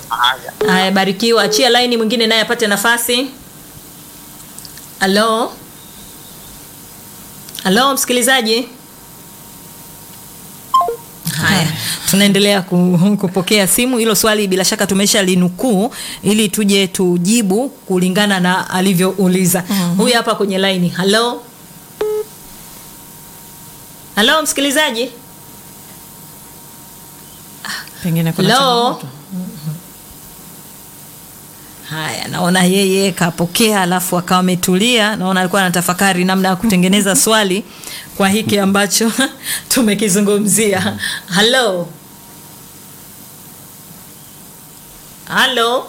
Haya. Haya, barikiwa. Achia laini mwingine naye apate nafasi. Halo, halo msikilizaji. Haya, tunaendelea ku- kupokea simu. Hilo swali bila shaka tumesha linukuu ili tuje tujibu kulingana na alivyouliza. Huyu hapa kwenye laini. Halo, halo msikilizaji. Pengine kuna Hello? changamoto. Haya, naona yeye kapokea, alafu akawa ametulia. Naona alikuwa anatafakari namna ya kutengeneza swali kwa hiki ambacho tumekizungumzia. Halo, halo.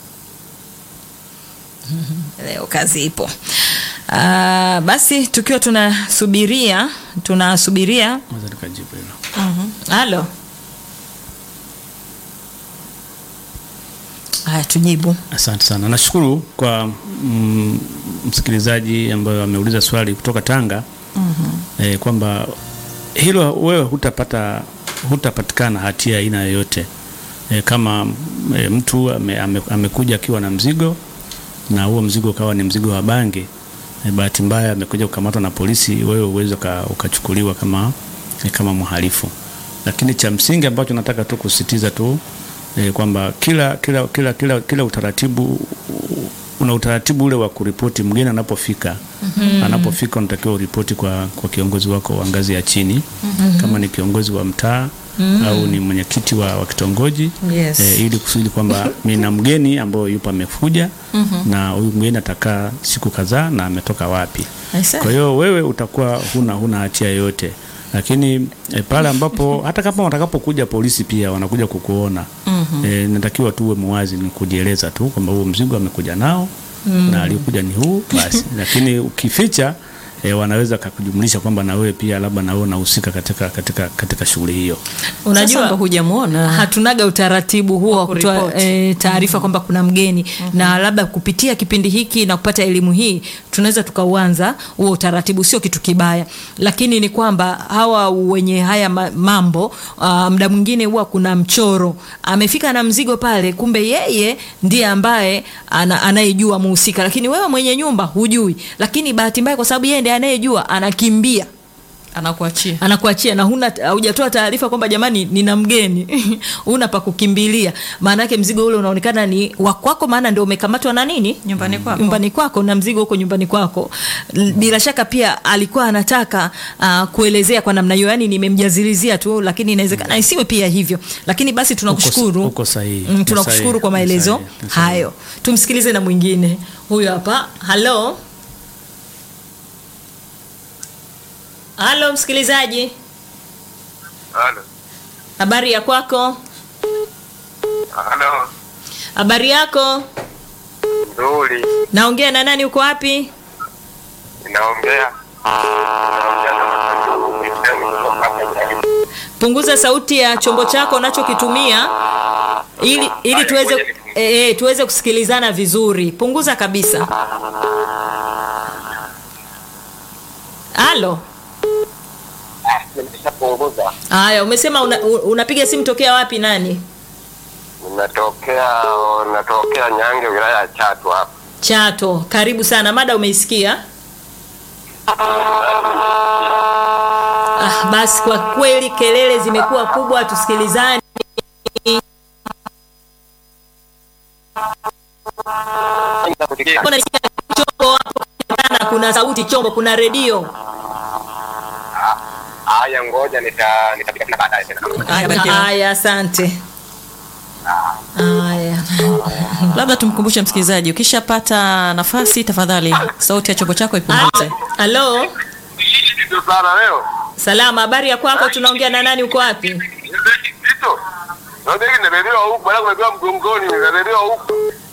Leo kazi ipo. Ah, basi tukiwa tunasubiria tunasubiria. Naweza nikajibu hilo. Halo, haya tujibu. Asante sana, nashukuru kwa mm, msikilizaji ambaye ameuliza swali kutoka Tanga eh, kwamba hilo wewe hutapata hutapatikana hatia aina yoyote eh, kama eh, mtu ame, ame, amekuja akiwa na mzigo na huo mzigo ukawa ni mzigo wa bangi eh, bahati mbaya amekuja kukamatwa na polisi, wewe uweze ukachukuliwa kama eh, kama mhalifu, lakini cha msingi ambacho nataka tu kusisitiza tu eh, kwamba kila, kila, kila, kila, kila utaratibu una utaratibu ule wa kuripoti mgeni anapofika. Anapofika unatakiwa uripoti kwa, kwa kiongozi wako wa ngazi ya chini kama ni kiongozi wa mtaa au ni mwenyekiti wa, wa kitongoji Yes. eh, ili kusudi kwamba nina mgeni ambayo yupo amekuja na huyu mgeni atakaa siku kadhaa na ametoka wapi. Aise. Kwa hiyo wewe utakuwa huna huna hatia yoyote, lakini e, pale ambapo hata kama watakapokuja polisi pia wanakuja kukuona e, natakiwa tu uwe muwazi, ni kujieleza tu kwamba huo mzigo amekuja nao na alikuja ni huu basi, lakini ukificha e, wanaweza kakujumlisha kwamba na wewe pia labda na wewe unahusika katika, katika, katika shughuli hiyo. Sasa Unajua ndo hujamuona hatunaga utaratibu huo wa kutoa kuripoti. e, taarifa kwamba kuna mgeni na labda kupitia kipindi hiki na kupata elimu hii tunaweza tukauanza huo utaratibu, sio kitu kibaya, lakini ni kwamba hawa wenye haya ma- mambo uh, muda mwingine huwa kuna mchoro, amefika na mzigo pale, kumbe yeye ndiye ambaye ana, anayejua muhusika, lakini wewe mwenye nyumba hujui, lakini bahati mbaya kwa sababu yeye ndiye anayejua, anakimbia anakuachia anakuachia na huna hujatoa taarifa kwamba jamani nina mgeni una pa kukimbilia maana yake mzigo ule unaonekana ni wa kwako maana ndio umekamatwa na nini Nyumbani kwako. nyumbani kwako na mzigo huko nyumbani kwako L- bila shaka pia alikuwa anataka uh, kuelezea kwa namna hiyo yani nimemjazilizia tu lakini inawezekana isiwe pia hivyo lakini basi tunakushukuru Uko- uko sahihi. mm, Uko tunakushukuru sahihi. kwa Uko maelezo sahihi. Uko sahihi. hayo tumsikilize na mwingine huyo hapa halo halo msikilizaji Halo. habari ya kwako Halo. habari yako Nzuri. naongea na nani uko wapi Ninaongea. Naongea na Masanduku Kristiani kutoka hapa Jaribu. punguza sauti ya chombo chako unachokitumia ili ili Haya, tuweze ngoja nipunguze. e, e, tuweze kusikilizana vizuri punguza kabisa halo Nimeshapunguza. haya umesema una, u- unapiga simu tokea wapi nani Ninatokea natokea Nyange wilaya ya Chato hapa. chato karibu sana mada umeisikia ah, basi kwa kweli kelele zimekuwa kubwa tusikilizani Mbona nisikia chombo hapo kana kuna sauti chombo kuna redio Haya, ngoja nita nitapiga tena baadaye tena. Haya, barikiwa. haya asante haya labda tumkumbushe msikilizaji ukishapata nafasi tafadhali sauti ya chombo chako ipunguze halo Ndio sana leo. salama habari ya kwako tunaongea na nani uko wapi Ndio. Ndio nimebebwa huku, bwana nimebebwa mgongoni, nimebebwa huku.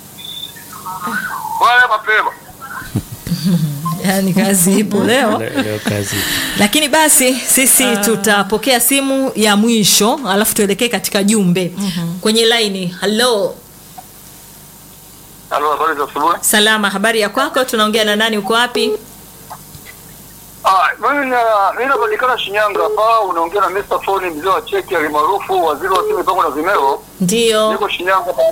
Bwana mapema. yaani kazi ipo leo Le- Leo kazi lakini basi sisi tutapokea simu ya mwisho alafu tuelekee katika jumbe kwenye laini halo Halo, habari za asubuhi. salama habari ya kwako tunaongea na nani uko wapi Ah, mimi na mimi napatikana Shinyanga hapa, unaongea na Mr. Foni mzee wa cheki alimaarufu waziri wa simu mipango na vimeo. ndio Niko Shinyanga